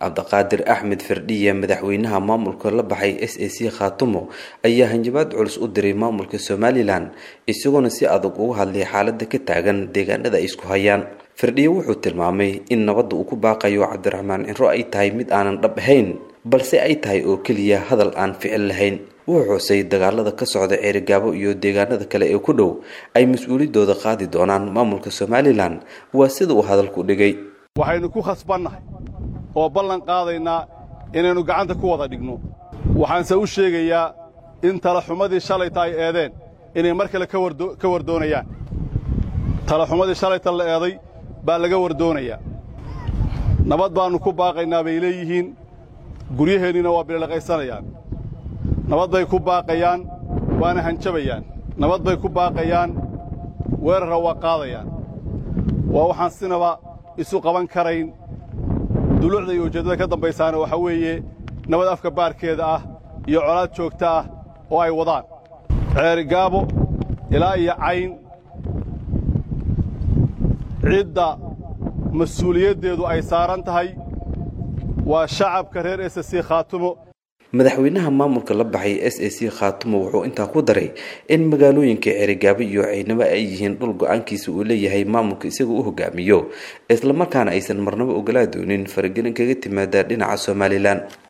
cabdiqaadir axmed firdhiye madaxweynaha maamulka la baxay s a c khaatumo ayaa hanjabaad culus u diray maamulka somalilan isagoona si adag uga hadlay xaalada ka taagan deegaanada ay isku hayaan firdhiye wuxuu tilmaamay in nabadda uu ku baaqayo cabdiraxmaan ciro ay tahay mid aanan dhab ahayn balse ay tahay oo keliya hadal aan ficil lahayn wuxuu xusay dagaalada ka socda ceerigaabo iyo deegaanada kale ee ku dhow ay mas-uuliyadooda qaadi doonaan maamulka somalilan waa sida uu hadalku dhigay waxaynu ku khasbannahay oo ballan qaadaynaa inaynu gacanta ku wada dhigno waxaanse u sheegayaa in talaxumadii shalayta ay eedeen inay mar kale ka wardoonayaan talaxumadii shalayta la eeday baa laga wardoonayaa nabad baannu ku baaqaynaa bay leeyihiin guryaheenniina waa bililaqaysanayaan nabad bay ku baaqayaan waana hanjabayaan nabad bay ku baaqayaan weerarra waa qaadayaan waa waxaan sinaba isu qaban karayn duluucda iyo ujeeddada ka dambaysaana waxaa weeye nabad afka baarkeeda ah iyo colaad joogta ah oo ay wadaan ceerigaabo ilaa iyo cayn cidda mas-uuliyaddeedu ay saaran tahay waa shacabka reer s c khaatumo madaxweynaha maamulka la baxay s a c khaatumo wuxuu intaa ku daray in magaalooyinka ceerigaabo iyo ciidnamo ay yihiin dhul go-aankiisa uu leeyahay maamulka isaga u hogaamiyo islamarkaana aysan marnabo ogolaa doonin faragelin kaga timaada dhinaca somalilan